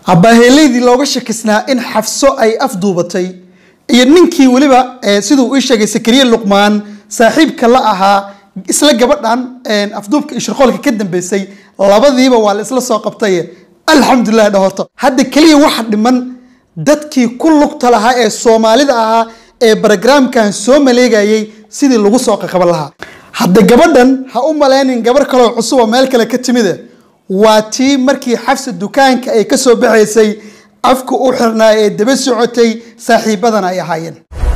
abaaheeleydii looga shakisnaa in xafso ay afduubatay iyo ninkii weliba siduu ii sheegay sakariye luqmaan saaxiibka la ahaa isla gabadhan afduubka iyo shirqoolka ka dambeysay labadiiba waa la isla soo qabtay alxamdulilah dhahorto hadda keliya waxa dhiman dadkii ku lugta lahaa ee soomaalida ahaa ee barogramkan soo maleegayay sidii lagu soo qaqaban lahaa hadda gabadhan ha u maleynin gabar kaloo cusub oo meel kale ka timide waa tii markii xafsa dukaanka ay ka soo baxaysay afka u xirnaa ee daba socotay saaxiibadana ay ahaayeen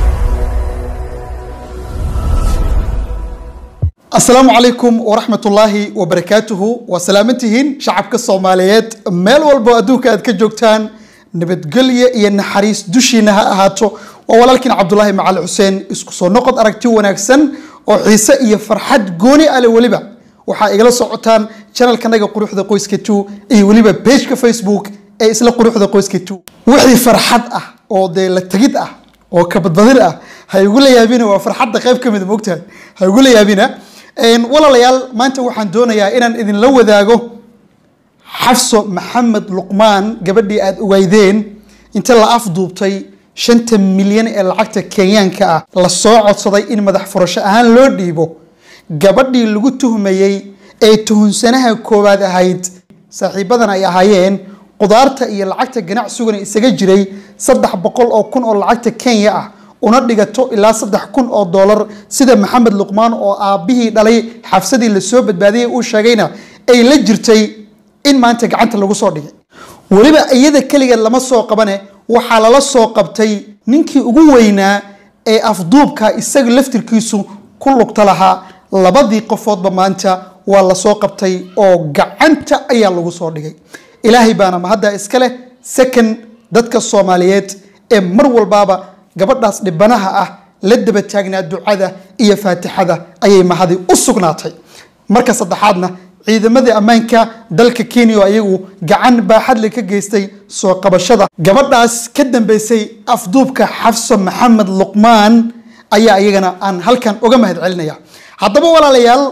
asalaamu calaykum waraxmat ullaahi wabarakaatuhu waa salaamantihiin shacabka soomaaliyeed meel walbo adduunka aad ka joogtaan nabadgelyo iyo naxariis dushiina ha ahaato waa walaalkiin cabdulaahi macali xuseen isku soo noqod aragti wanaagsan oo xiise iyo farxad gooni ale weliba waxaa igala socotaan janalkanaga quruxda qoyska two iyo weliba pageka facebook ee isla quruxda qoyska two wixii farxad ah oo dee la tegid ah oo kabadbadin ah ha igu la yaabina waa farxadda qayb ka mid moogtahay ha igu la yaabina walaalayaal maanta waxaan doonayaa inaan idinla wadaago xafso maxamed luqmaan gabadhii aada ogeydeen inta la afduubtay shanta milyan ee lacagta kenyaanka ah la soo codsaday in madax furasho ahaan loo dhiibo gabadhii lagu tuhmayey ee tuhunsanaha koowaad ahayd saaxiibadan ay ahaayeen qudaarta iyo lacagta ganacsiguna isaga jiray saddex boqol oo kun oo lacagta kenya ah una dhigato ilaa saddex kun oo doolar sida maxamed luqmaan oo aabbihii dhalay xafsadii lasoo badbaadiyey uu sheegayna ay la jirtay in maanta gacanta lagu soo dhigay weliba iyada keligeed lama soo qabane waxaa lala soo qabtay ninkii ugu weynaa ee afduubka isaga laftirkiisu ku lugta lahaa labadii qofoodba maanta waa lasoo qabtay oo gacanta ayaa lagu soo dhigay ilaahay baana mahadda iska leh second dadka soomaaliyeed ee mar walbaaba gabadhaas dhibanaha ah la daba taagnaa ducada iyo faatixada ayay mahadi u sugnaatay marka saddexaadna ciidamadii ammaanka dalka kenya oo ayagu gacan baaxadle ka geystay soo qabashada gabadhaas ka dambeysay afduubka xafso maxamed luqmaan ayaa iyagana aan halkan uga mahad celinaya haddaba walaalayaal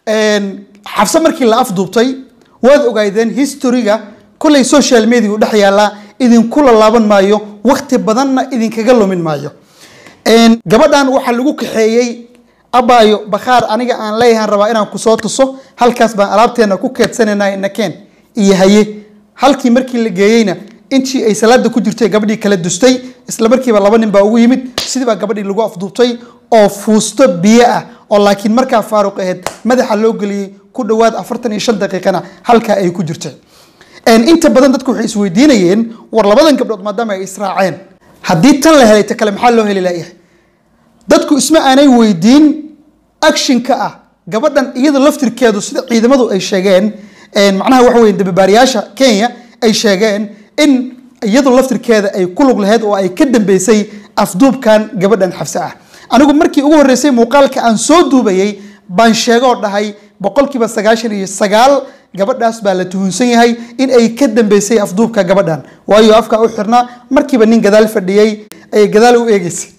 xafso markii la afduubtay waad ogaydeen historyga kolley social media u dhex yaallaa idinkula laaban maayo wakti badanna idinkaga lumin maayo gabadhan waxaa lagu kaxeeyey abaayo bakhaar aniga aan leeyahan rabaa inaan kusoo tuso halkaas baan alaabteena ku keedsanayna nakeen iyo haye halkii markii la geeyeyna intii ay salaada ku jirtay gabadhii kala dustay isla markiiba laba nin baa ugu yimid sidii baa gabadhii lagu afduubtay oo fuusto biyo ah oo laakiin markaa faaruq aheyd madaxa loo geliyey ku dhowaad afartan iyo shan daqiiqana halkaa ay ku jirtay inta badan dadku waxay isweydiinayeen war labadan gabdhood maadaama ay israaceen haddii tan la helay ta kale maxaa loo heli layahay dadku isma aanay weydiin actionka ah gabadhan iyada laftirkeedu sida ciidamadu ay sheegeen macnaha waxa weye dababaariyaasha kenya ay sheegeen in iyadu laftirkeeda ay ku lug lahayd oo ay ka dambeysay afduubkan gabadhan xabse ah anigu markii ugu horreysay muuqaalka aan soo duubayay baan sheegoo dhahay boqolkiiba sagaashan iyo sagaal gabadhaas baa la tuhunsan yahay in ay ka dambeysay afduubka gabadhan waayo afka u xirnaa markiiba nin gadaal fadhiyey ayay gadaal u eegeysay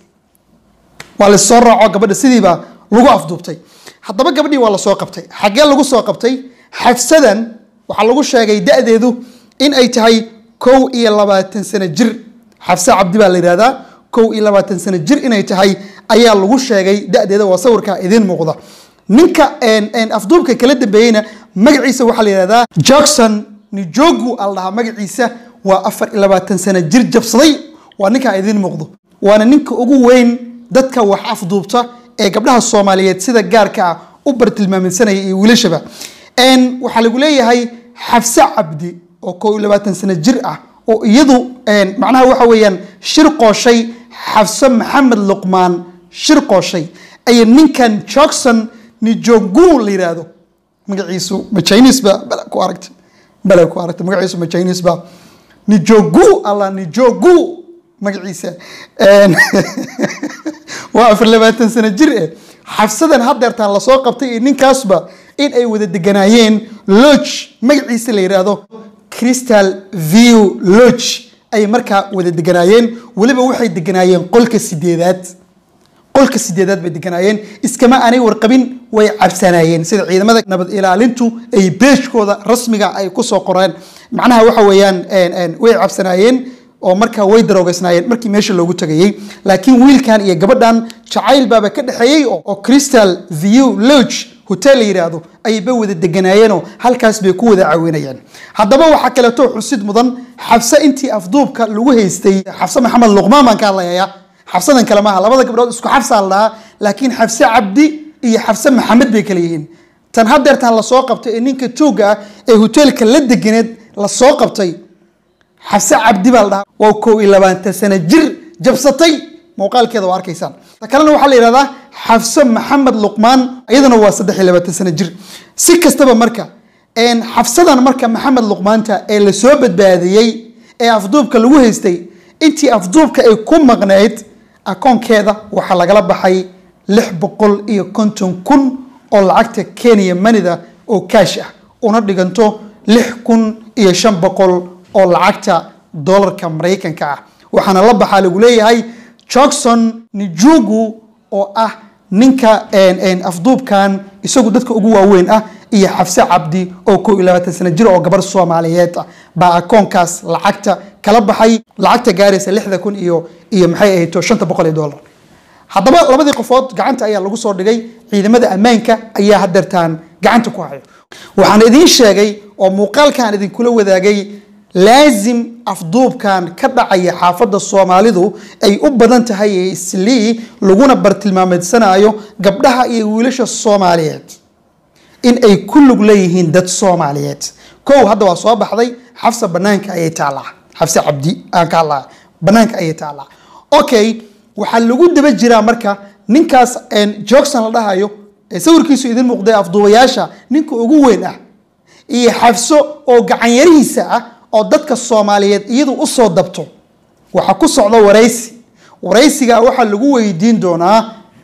waa lasoo raaco gabadha sidiibaa lagu afduubtay haddaba gabadhii waa lasoo qabtay xaggee lagu soo qabtay xafsadan waxaa lagu sheegay da-deedu in ay tahay kow iyo labaatan sano jir xafse cabdi baa la yihahdaa kow iyo labaatan sano jir inay tahay ayaa lagu sheegay da-deeda waa sawirka idiin muuqda ninka afduubka kala dambeeyeyna magaciisa waxaa la yihahdaa jackson nijogu al dhahaa magaciisa waa afar iyo labaatan sano jir jabsaday waa ninkaa idiin muuqdo waana ninka ugu weyn dadka wax afduubta ee gabdhaha soomaaliyeed sida gaarka ah u bartilmaaminsanaya iyo wiilashaba waxaa lagu leeyahay xafse cabdi oo kow iyo labaatan sano jir ah oo iyadu macnaha waxa weeyaan shir qooshay xafse maxamed luqmaan shir qooshay aya ninkan jackson nijogu la yiraahdo magaciisu ma chinese ba bala ku aragtay bala ku aragtay magaciisu ma chinese ba nijogu allah nijogu magaciisa waa afar labaatan sano jir eh xafsadan hadeertaan lasoo qabtay iyo ninkaasba in ay wada deganaayeen lodge magaciisa la yidhaahdo crystal view lodge ay markaa wada deganaayeen weliba waxay deganaayeen qolka sideedaad qolka sideedaad bay deganaayeen iskama aanay warqabin way cabsanaayeen sida ciidamada nabad ilaalintu ay beeshkooda rasmiga ay kusoo qoreen macnaha waxa weeyaan way cabsanaayeen oo markaa way daroogeysnaayeen markii meesha loogu tagayey laakiin wiilkan iyo gabadhan jacayl baaba ka dhexeeyey oo crystal view lodge hotel la yidhaahdo ayba wada deganaayeenoo halkaas bay ku wada caawinayeen haddaba waxaa kaleeto xusid mudan xabse intii afduubka lagu haystay xabse maxamed luqmaan baan ka hadlayayaa xabsadan kale maaha labada gabdhood isku xabsaa la dhahaa laakiin xabse cabdi iyo xabse maxamed bay kale yihiin tan hadeertaan lasoo qabtay ee ninka tuugga ah ee hoteelka la deganeed lasoo qabtay xabse cabdi baa la dhahaa waa kow iyo labaatan sano jir jabsatay muuqaalkeeda waa arkaysaan ta kalena waxaa la yidhahdaa xafse maxamed luqmaan iyaduna waa saddex iyo labaatan sano jir si kastaba marka xafsadan marka maxamed luqmaanta ee lasoo badbaadiyey ee afduubka lagu haystay intii afduubka ay ku maqnayd akoonkeeda waxaa lagala baxay lix boqol iyo konton kun oo lacagta kenya manida oo kaash ah una dhiganto lix kun iyo shan boqol oo lacagta dolarka maraykanka ah waxaana la baxaa lagu leeyahay johnson nijugu oo ah ninka afduubkan isagu dadka ugu waaweyn ah iyo xafse cabdi oo kow iyo labaatan sano jir oo gabar soomaaliyeed ah baa akoonkaas lacagta kala baxay lacagta gaaraysa lixda kun iyo iyo maxay ahayto shanta boqol iyo dollar haddaba labadii qofood gacanta ayaa lagu soo dhigay ciidamada ammaanka ayaa hadeertaan gacanta ku hayo waxaan idiin sheegay oo muuqaalkan idinkula wadaagay laasim afduubkan ka dhacaya xaafadda soomaalidu ay u badan tahay ee islii laguna bartilmaameedsanayo gabdhaha iyo wiilasha soomaaliyeed in ay ku lug leeyihiin dad soomaaliyeed kow hadda waa soo baxday xafsa banaanka ayay taallaa xafse cabdi aan ka hadlaa banaanka ayay taallaa okay waxaa lagu daba jiraa marka ninkaas joogson la dhahayo ee sawirkiisu idin muuqday afduubayaasha ninka ugu weyn ah iyo xafso oo gacanyarihiisa ah oo dadka soomaaliyeed iyadu usoo dabto waxaa ku socda waraysi waraysiga waxaa lagu weydiin doonaa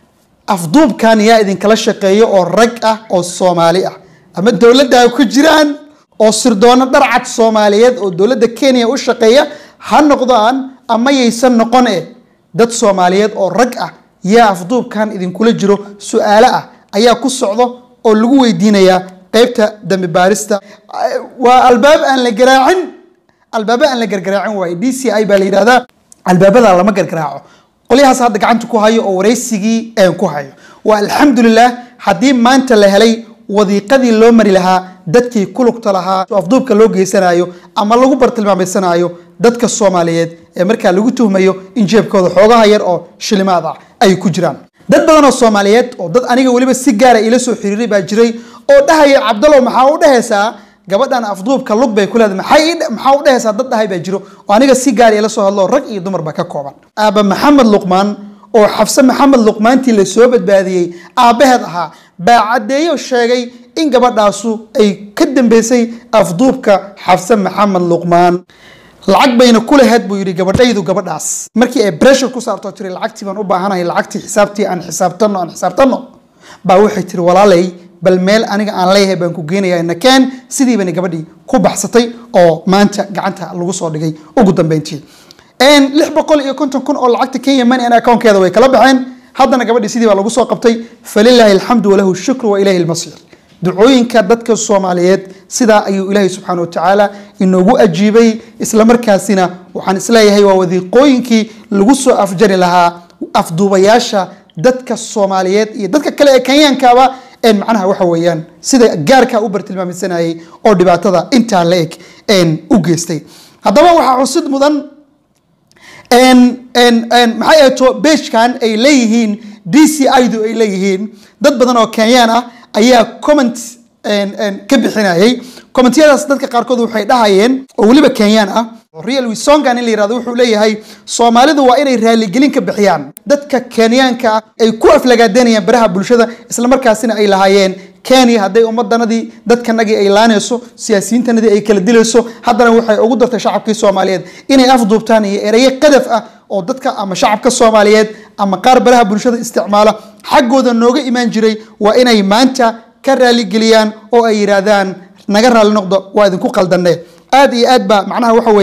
afduubkan yaa idinkala shaqeeya oo rag ah oo soomaali ah ama dowladda ha ku jiraan oo sirdoono dharcad soomaaliyeed oo dowladda kenya u shaqeeya ha noqdaan ama yaysan noqon e dad soomaaliyeed oo rag ah yaa afduubkan idinkula jiro su-aalo ah ayaa ku socdo oo lagu weydiinayaa qaybta dambi baarista waa albaab aan la garaacin albaaba aan la gargaraacin waaye d c i baa la yidhahdaa albaabada lama gargaraaco qolyahaas hadda gacanta ku hayo oo waraysigii een ku hayo waa alxamdulilah haddii maanta la helay wadiiqadii loo mari lahaa dadkii ku lugta lahaa afduubka loo geysanayo ama lagu bartilmaameysanayo dadka soomaaliyeed ee markaa lagu tuhmayo in jeebkooda xoogaha yar oo shilimaad ah ay ku jiraan dad badan oo soomaaliyeed oo dad aniga weliba si gaara ila soo xiriiray baa jiray oo dhahaya cabdallow maxaa u dhehaysaa gabadhan afduubka lug bay ku leedahay maxaa u dhehaysaa dad dhahay baa jiro oo aniga si gaara ila soo hadlo rag iyo dumarba ka kooban aaba maxamed luqmaan oo xafse maxamed luqmaantii la soo badbaadiyey aabbaheed ahaa baa caddeeyo sheegay in gabadhaasu ay ka dambeysay afduubka xafse maxamed luqmaan lacag bayna ku lahayd buu yidhi gabadhaydu gabadhaas markii ay breshur ku saarto tiri lacagtii baan u baahanahay lacagtii xisaabtii aan xisaabtano aan xisaabtano baa waxay tiri walaalay bal meel aniga aan leeyahay baan ku geenayaa nakeen sidiibana gabadhii ku baxsatay oo maanta gacanta lagu soo dhigay ugu dambeyntii lix boqol iyo konton kun oo lacagta kenya money and accountkeeda way kala baxeen haddana gabadhii sidii baa lagu soo qabtay falilaahi alxamdu walahu shukru wa ilahi almasiir ducooyinka dadka soomaaliyeed sidaa ayuu ilaahay subxaana wa tacaala inoogu ajiibay islamarkaasina waxaan isleeyahay waa wadiiqooyinkii lagu soo afjari lahaa afduubayaasha dadka soomaaliyeed iyo dadka kale ee kenyaankaaba een macnaha waxa weeyaan sida gaarkaa u bartilmaameysanayay oo dhibaatada intaa la eg u geystay haddaba waxaa xusid mudan maxay ahto beejkan ay leeyihiin d c idu ay leeyihiin dad badan oo kenyaan ah ayaa comment ka bixinayay commentiyadaas dadka qaarkood waxay dhahayeen oo weliba kenyaan ah real wisongan in la yirahdo wuxuu leeyahay soomaalidu waa inay raaligelin ka bixiyaan dadka kenyaanka ah ay ku aflagaadanayaan baraha bulshada islamarkaasina ay lahaayeen kenya hadday ummadanadii dadkanagii ay laanayso siyaasiyiintanadii ay kala dilayso haddana waxay ugu dartay shacabkii soomaaliyeed inay afduubtaan iyo erayo qadaf ah oo dadka ama shacabka soomaaliyeed ama qaar baraha bulshada isticmaala xaggooda nooga imaan jiray waa inay maanta ka raaligeliyaan oo ay yidhaahdaan naga raali noqdo waa idinku qaldanne aad iyo aad ba macnaha waxa weeyaan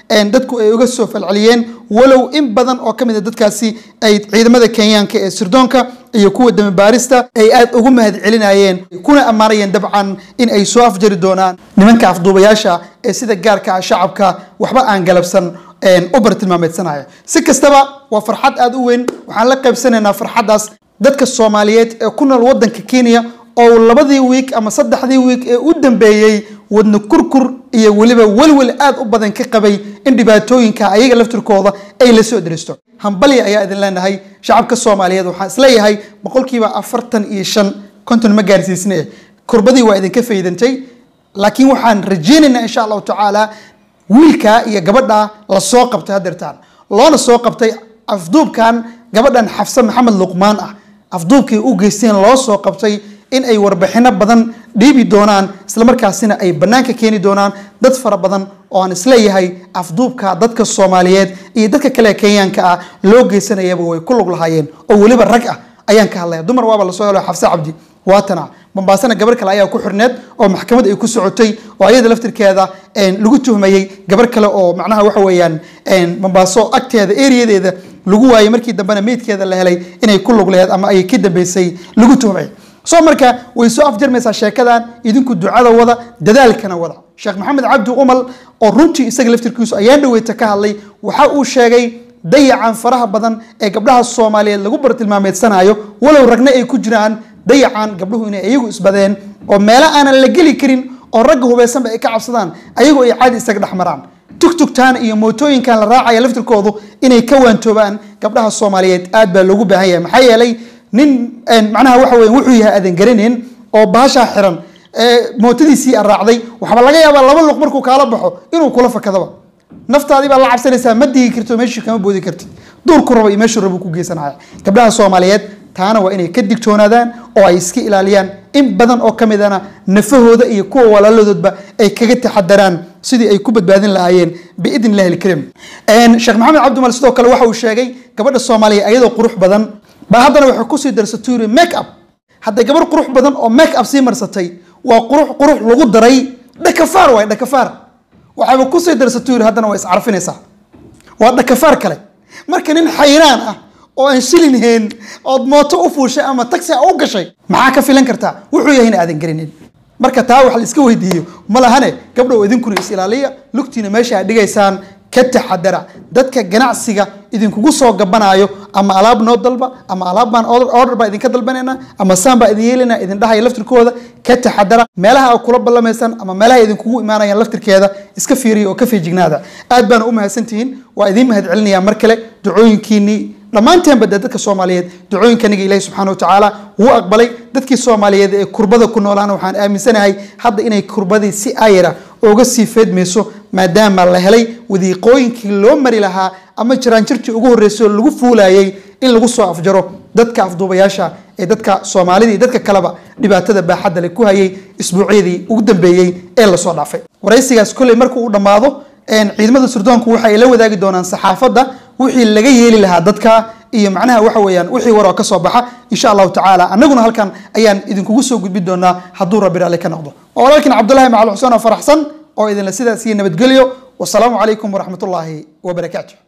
dadku ay uga soo falceliyeen walow in badan oo ka mid a dadkaasi ay ciidamada kenyaanka ee sirdoonka iyo kuwa damibaarista ay aada ugu mahad celinayeen kuna ammaanayeen dabcan in ay soo afjari doonaan nimanka afduubayaasha ee sida gaarka ah shacabka waxba aan galabsan u bartilmaameedsanaya si kastaba waa farxad aada u weyn waxaan la qaybsanaynaa farxaddaas dadka soomaaliyeed ee ku nool waddanka kenya oo labadii wiik ama saddexdii wiik ee u dambeeyey wadna kurkur iyo weliba welwel aada u badan ka qabay in dhibaatooyinka ayaga laftirkooda ay la soo deristo hambalya ayaa idin leenahay shacabka soomaaliyeed waxaan isleeyahay boqolkiiba afartan iyo shan konton ma gaarsiisne kurbadii waa idinka faydantay laakiin waxaan rajeynaynaa insha allahu tacaala wiilka iyo gabadha la soo qabtay hadeertaan loona soo qabtay afduubkan gabadhan xafse maxamed luqmaan ah afduubkay u geysteen loo soo qabtay in ay warbixino badan dhiibi doonaan islamarkaasina ay bannaanka keeni doonaan dad fara badan oo aan isleeyahay afduubka dadka soomaaliyeed iyo dadka kale kenyaanka ah loo geysanayaba way ku lug lahaayeen oo weliba rag ah ayaan ka hadlaya dumar waaba lasoo helo xafse cabdi waatana mombaasana gabar kale ayaa ku xirneed oo maxkamad ay ku socotay oo ayada laftirkeeda lagu tuhmayey gabar kale oo macnaha waxa weeyaan mombaaso agteeda eriyadeeda lagu waayey markii dambena meydkeeda la helay inay ku lug laheed ama ay ka dambeysay lagu tuhmay soo marka way soo afjarmaysaa sheekadan idinku ducada wada dadaalkana wada sheekh maxamed cabdi umal oo runtii isaga laftirkiisu ayaan dhaweyta ka hadlay waxa uu sheegay dayacan faraha badan ee gabdhaha soomaaliyeed lagu bartilmaameedsanayo walow ragna ay ku jiraan dayacan gabdhuhu inay iyagu isbadeen oo meelo aanan la geli karin oo ragga hubeysanba ay ka cabsadaan ayagoo ay caadi isaga dhex maraan tugtugtaan iyo mootooyinkan la raacaya laftirkoodu inay ka waantoobaan gabdhaha soomaaliyeed aad baa loogu baahan yahay maxaa yeelay nin macnaha waxa weya wuxuu yahay aadan garaneyn oo baashaa xiran mootadiisii a raacday waxaaba laga yaabaa laba luq markuu kaala baxo inuu kula fakadaba naftaadii baa la cabsanaysaa ma digi karto meeshii kama boodi kartid duurku raba iyo meeshuu raba ku geysanaya gabdhaha soomaaliyeed taana waa inay ka digtoonaadaan oo ay iska ilaaliyaan in badan oo ka midana nafahooda iyo kuwa walaaladoodba ay kaga taxadaraan sidii ay ku badbaadin lahaayeen biidn illahi alkariim sheekh maxamed cabdimal sidoo kale waxa uu sheegay gabadha soomaaliya iyadoo qurux badan baa haddana waxay kusii darsatay yiri make up hadday gabar qurux badan oo make up sii marsatay waa qurux qurux lagu daray dhakafaar waay dhakafaar waxayba kusii darsatay yiri haddana waa iscarfinaysaa waa dhakafaar kale marka nin xayraan ah oo aan shilin heen ood mooto u fuushay ama taxi a u gashay maxaa ka filan kartaa wuxuu yahay in aadan garinin marka taa wax la iska weydiiyo ma lahane gabdhow idinkuna is ilaaliya lugtiina meesha aad dhigaysaan ka taxadara dadka ganacsiga idinkugu soo gabanaayo ama alaab noo dalba ama alaab baan order baa idinka dalbanayna ama saan baa idin yeelina idin dhahaya laftirkooda ka taxadara meelaha aad kula ballamaysaan ama meelaha idinkugu imaanayaan laftirkeeda iska fiiriya oo ka feejignaada aad baana u mahadsantihiin waa idiin mahad celinaya mar kale ducooyinkiinii dhammaanteenba dee dadka soomaaliyeed ducooyinkaniga ilahi subxaana watacaala wuu aqbalay dadkii soomaaliyeed ee kurbada ku noolaana waxaan aaminsanahay hadda inay kurbadii si ayara uga sii feedmayso maadaama la helay wadiiqooyinkii loo mari lahaa ama jiraanjirtii ugu horreysay oo lagu fuulayay in lagu soo afjaro dadka afduubayaasha ee dadka soomaalida iyo dadka kaleba dhibaatada baaxadda le ku hayay isbuucyadii ugu dambeeyey ee lasoo dhaafay waraysigaas kolley markuu u dhammaado ciidamada surdoonku waxay la wadaagi doonaan saxaafadda wixii laga yeeli lahaa dadka iyo macnaha waxa weeyaan wixii waroo ka soo baxa insha allahu tacaala annaguna halkan ayaan idinkugu soo gudbin doonaa hadduu rabbi raalli ka noqdo waa walaalkiin cabdullahi macal xuseen oo faraxsan oo idinla sidaas iyo nabadgelyo wasalaamu calaykum waraxmatullaahi wabarakaatu